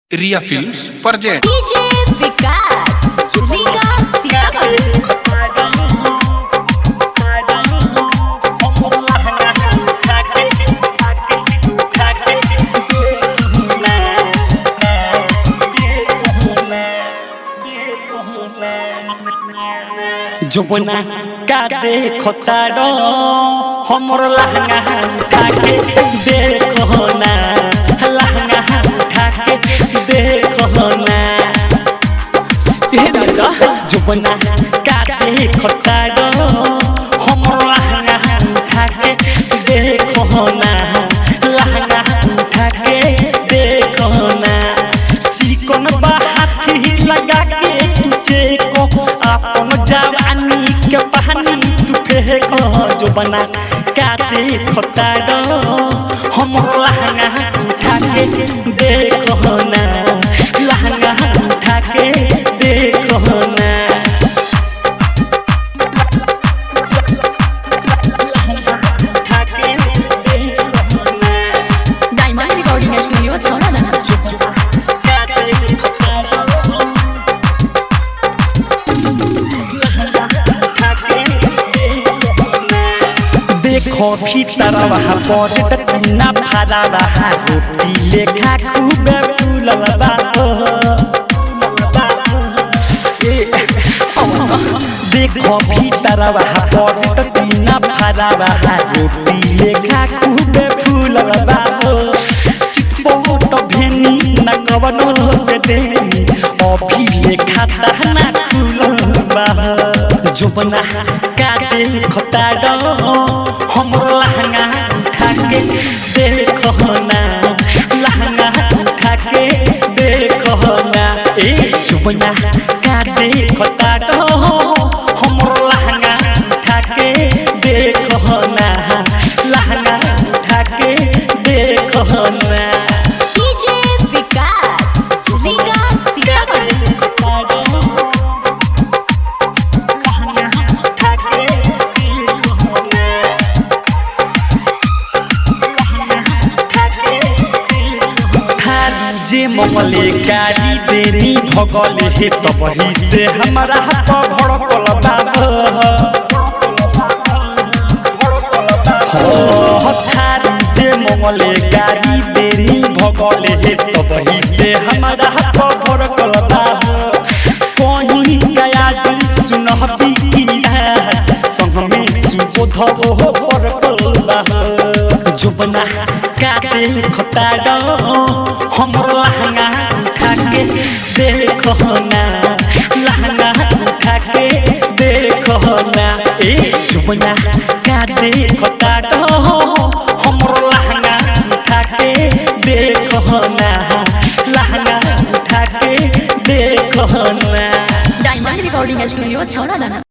रिया films present DJ Vikas चुलीगा सीतापुर जुबना का देखो तारो हमर लहंगा उठा के देखो ना लहंगा उठा के देखो ना ए दादा जुबना का देखो तारो हमर लहंगा उठा के देखो ना लहंगा उठा के देखो ना चिकन बाहाती लगा के तुझे को अपन जवानी के पानी तू फेंको जो बना काटे खोताड़ो हम लहंगा उठा के देखो ना लहंगा उठा के देखो ना लहंगा उठा के देखो ना डायमंड रिकॉर्डिंग स्टूडियो छौरा दाना काटे खोताड़ो देखो भीतरवा पर टीना फरावा रोटी लेखा खूब फूलल बा ए, देखो भीतरवा पर टीना फरावा रोटी लेखा खूब फूलल बा चिपो तो भेनी न कवनो के देनी अभी लेखा दहना खुलल बा जुबना काटे खोताड़ो हमरो लहंगा उठा के देखो ना लहंगा उठा के देखो ना ए जुबना काटे खोताड़ो हमरो लहंगा उठा के देखो ना लहंगा उठा के देखो ना डीजे विकास चुलीगा सीतापुर जे ममले गाड़ी देनी भगले हे तब ही से हमारा हाथ भड़कल बाबा थारी जे मंगले गाड़ी देनी भगले हे तब ही से हमारा हाथ भड़कल बाबा कहीं गया जी सुनह बिकिया संग में सुबोध हो भड़कल बाबा जुबना काटे खोताड़ो हमर लहंगा उठा के देखो ना लहंगा उठा के देखो ना ए जुबना काटे खोताड़ो हमर लहंगा उठा के देखो ना लहंगा उठा के देखो ना डायमंड रिकॉर्डिंग स्टूडियो छौरा दाना